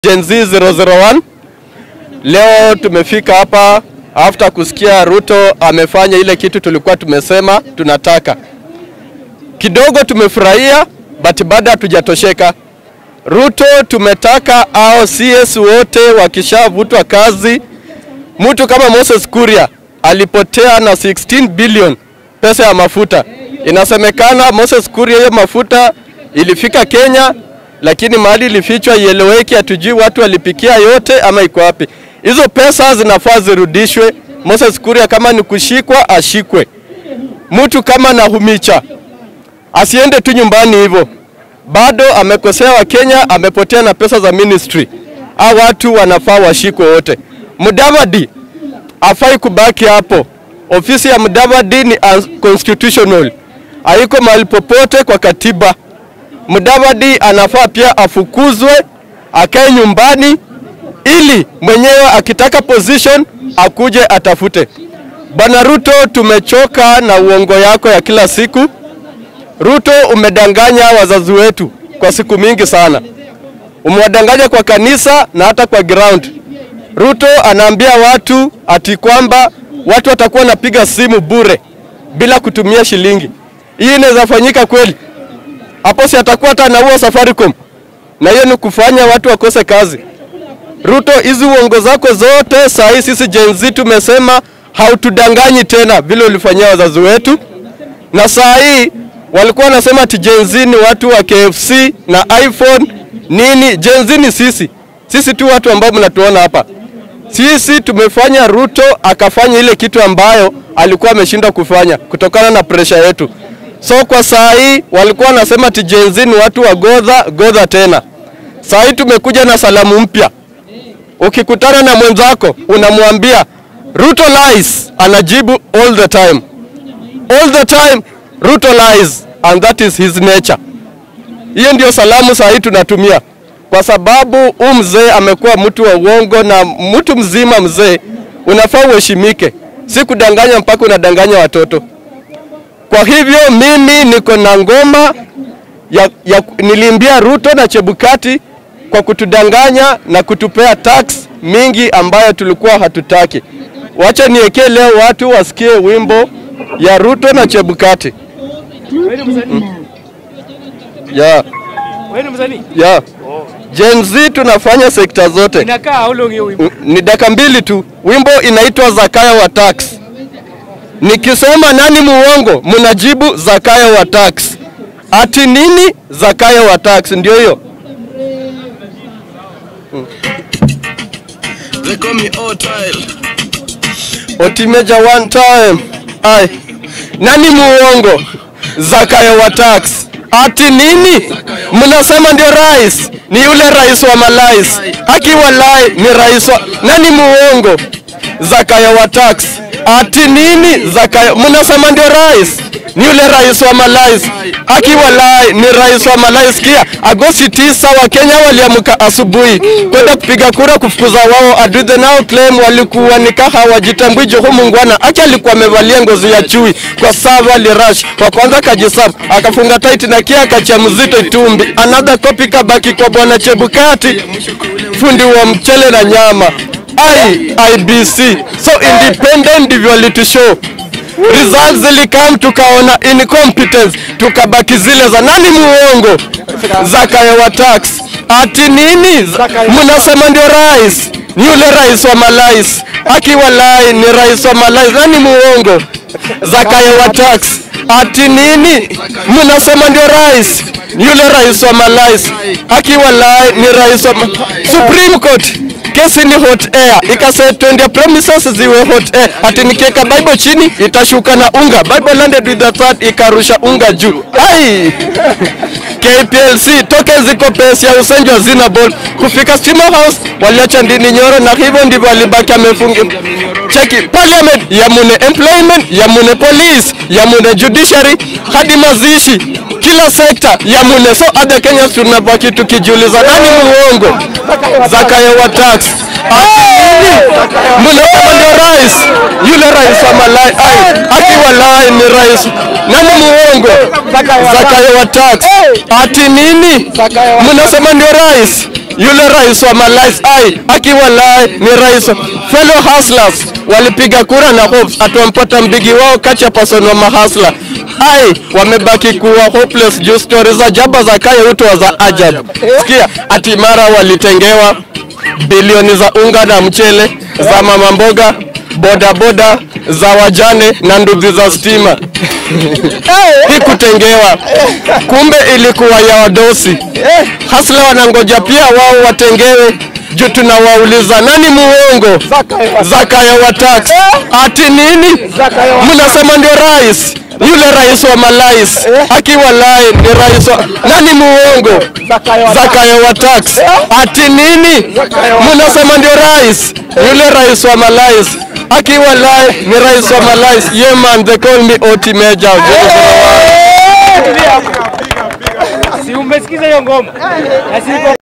Gen Z 001 leo tumefika hapa after kusikia Ruto amefanya ile kitu tulikuwa tumesema tunataka. Kidogo tumefurahia but bado hatujatosheka. Ruto tumetaka au CS wote wakishavutwa kazi, mtu kama Moses Kuria alipotea na 16 billion pesa ya mafuta. Inasemekana Moses Kuria hiyo mafuta ilifika Kenya lakini mahali ilifichwa ieleweki, hatujui watu walipikia yote ama iko wapi. Hizo pesa zinafaa zirudishwe. Moses Kuria kama ni kushikwa ashikwe. Mtu kama Nahumicha asiende tu nyumbani hivyo, bado amekosea Wakenya, amepotea na pesa za ministry. Hao watu wanafaa washikwe wote. Mudavadi afai kubaki hapo. Ofisi ya Mudavadi ni unconstitutional, haiko mahali popote kwa katiba. Mudavadi anafaa pia afukuzwe akae nyumbani, ili mwenyewe akitaka position akuje atafute. Bwana Ruto, tumechoka na uongo yako ya kila siku. Ruto, umedanganya wazazi wetu kwa siku mingi sana, umewadanganya kwa kanisa na hata kwa ground. Ruto anaambia watu ati kwamba watu watakuwa wanapiga simu bure bila kutumia shilingi. Hii inaweza fanyika kweli? hapo si atakuwa hata anaua Safaricom, na hiyo ni kufanya watu wakose kazi. Ruto, hizi uongo zako zote saa hii sisi Gen Z tumesema hautudanganyi tena vile ulifanyia wazazi wetu, na saa hii walikuwa wanasema ati Gen Z ni watu wa KFC na iPhone nini. Gen Z ni sisi, sisi tu watu ambao mnatuona hapa. Sisi tumefanya Ruto akafanya ile kitu ambayo alikuwa ameshindwa kufanya kutokana na presha yetu. So kwa saa hii walikuwa wanasema ati Gen Z ni watu wa godha godha tena. Saa hii tumekuja na salamu mpya. Ukikutana na mwenzako unamwambia Ruto lies, anajibu all the time. All the time Ruto lies and that is his nature. Hiyo ndio salamu saa hii tunatumia, kwa sababu huu mzee amekuwa mtu wa uongo, na mtu mzima mzee unafaa uheshimike, si kudanganya mpaka unadanganya watoto. Kwa hivyo mimi niko na ngoma ya, ya, niliimbia Ruto na Chebukati kwa kutudanganya na kutupea tax mingi ambayo tulikuwa hatutaki. Wacha niwekee leo watu wasikie wimbo ya Ruto na Chebukati. Yeah, Wewe ni msanii? yeah. Gen Z tunafanya sekta zote. Inakaa how long hiyo wimbo? Ni dakika mbili tu. Wimbo inaitwa Zakaya wa Tax. Nikisema nani muongo, mnajibu Zakaya wa Tax. Ati nini? Zakaya wa Tax, ndio hiyo. They call me Otile. Otimeja one time. Ai. Nani muongo? Zakaya wa Tax. Ati nini? Mnasema ndio rais. Ni yule rais wa malais. Akiwa lai ni rais wa nani muongo? Zakaya wa Tax. Ati nini? Zakaya mnasema ndio rais. Ni yule rais wa malais. Akiwa lai ni rais wa malais. Sikia, Agosti tisa wa Kenya waliamka asubuhi kwenda kupiga kura kufukuza wao adui. The now claim walikuwa nikaha hawajitambui. Joho Mungwana acha alikuwa amevalia ngozi ya chui kwa sava lirash kwa kwanza kajisafu akafunga tight na kia akacha mzito itumbi. Another copy kabaki kwa bwana Chebukati fundi wa mchele na nyama. I, IBC so independent ndivyo walitushow results zilikam, tukaona incompetence, tukabaki zile za nani muongo, Zakaya wa tax. Ati nini? Mnasema ndio rais, ni yule rais wa malais, akiwa lai ni rais wa malais. Nani muongo? Zakaya wa tax. Ati nini? Mnasema ndio rais, ni yule rais wa malais, akiwa lai ni rais wa ma... Supreme Court kesi ni hot air, ikasema twende premises ziwe hot air. Ati nikiweka Bible chini itashuka na unga. Bible landed with the third, ikarusha unga juu. Ai! KPLC token ziko pesa ya usenjo zina ball kufika Stima House waliacha ndini nyoro, na hivyo ndivyo walibaki amefungi cheki parliament ya mune employment ya mune police ya mune judiciary hadi mazishi kila sekta ya mune. So other Kenyans tunabaki tukijiuliza nani muongo? Zakayo wa tax mnasema ndio rais, yule rais wa malai ai, akiwa lai ni rais nani muongo? Zakayo wa tax ati nini? Mnasema ndio rais, yule rais wa Malais ai akiwa lai ni rais wa fellow hustlers walipiga kura na hopes atuwampata mbigi wao kati ya person wa mahasla ai wamebaki kuwa hopeless juu stories za jaba za kaya uto za ajabu sikia ati mara walitengewa bilioni za unga na mchele za mama mboga bodaboda za wajane na ndugu za stima hii kutengewa kumbe ilikuwa ya wadosi hasla wanangoja pia wao watengewe juu tunawauliza nani muongo zakayo wa tax ati nini mnasema ndio rais yule rais wa malais akiwa lai ni rais wa nani muongo zakayo wa tax ati nini mnasema ndio rais yule rais wa malais akiwa lai ni rais wa malais yeah man they call me oti major Si umesikiza hiyo ngoma? Na si